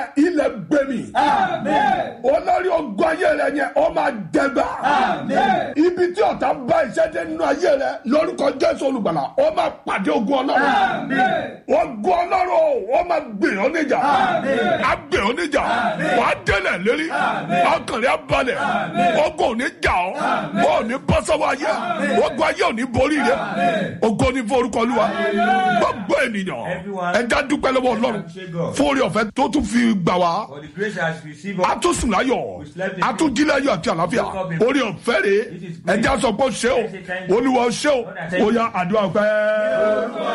ilẹ̀ gbé mi olórí ogun ayé rẹ yẹn ó máa dẹgbà ibi tí ọ̀tá bá iṣẹ́ dé nínú ayé rẹ lórúkọ jésù olùgbàlà ó máa pàdé ogun ọlọ́run ogun ọlọ́run ó máa gbè ọ́ níjà á gbè ọ́ níjà wàá délẹ̀ lérí ọkàn rẹ á balẹ̀ ogun ò ní jà ọ́ ó ní bọ́ sọ́wọ́ ayé ogun ayé ò ní borí rẹ ogun ní forúkọ olúwa gbogbo ènìyàn ẹja dúpẹ́ lọ́wọ́ ọlọ́run fún orí ọ̀fẹ́ tó tún fi gbà wá For the grace has received a tún sùn láyọ̀ a tún jí láyọ̀ àti àlàáfíà orí ọ̀fẹ́ rè é ẹja sọ pé ó ṣe o olúwa ó ṣe o ó yá àdúrà ọ̀fẹ́.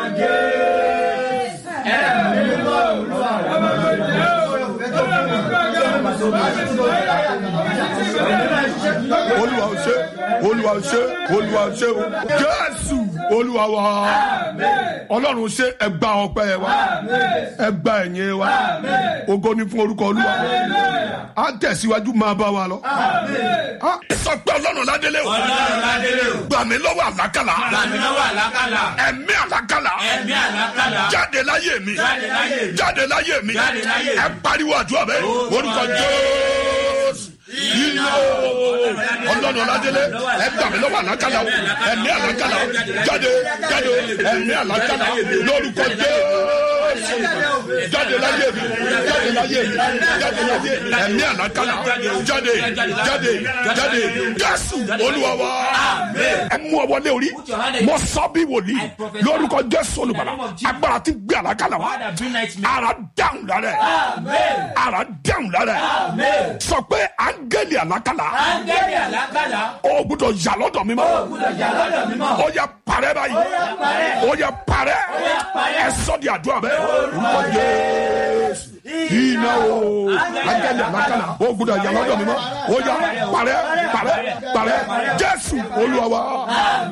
olúwa ó ṣe olúwa ó ṣe olúwa ó ṣe o jésù olúwa wa ọlọ́run ṣe ẹgbà ọpẹ́ wa ẹgbà ẹ̀yìn wa ògo ni fún orúkọ olúwa a tẹ̀síwájú máa bá wa lọ. Ah, sọ pé ọlọ́run ládélé o Ọlọ́run ládélé o. gbà mí lọ́wọ́ àlákàlà Gbàmí lọ́wọ́ àlákàlà. ẹ̀mí àlákàlà Ẹ̀mí àlákàlà. jáde láyé mi Jáde láyé mi. jáde láyé mi Jáde láyé mi. ẹ pariwo àdúrà bẹ́ẹ̀ orúkọ jésù iná ọlọ́run ọ̀làdélé ẹ gbà mí lọ́wọ́ àlákàlà o ẹ̀mí àlákàlà jáde jáde ẹ̀mí àlákàlà lórúkọ jésù jáde láyé mi jáde láyé mi jáde láyé mi ẹ̀mí àlákàlà jáde jáde jáde jésù olúwa wa ẹ mú ọwọ́ lé orí mo sọ bí wòlíì lórúkọ jésù olùbàdà agbára ti gbé àlákàlà wa God that bring nightmare. ara dáhùn lára ẹ ara dáhùn lára ẹ sọ pé áńgẹ́lì àlákàlà Áńgẹ́lì àlákàlà. ó gbúdọ̀ yà lọ́dọ̀ mi mọ́ Gbúdọ̀ jà lọ́dọ̀ mímọ́. ó yẹ parẹ́ báyìí ó yẹ parẹ́ ẹ sọ di àdúrà bẹ́ẹ̀ orúkọ Jésù iná o áńgẹ́lì àlákàlà ó gbúdọ̀ yà lọ́dọ̀ mi mọ́ ó yẹ parẹ́ parẹ́ parẹ́ Jésù Olúwa wa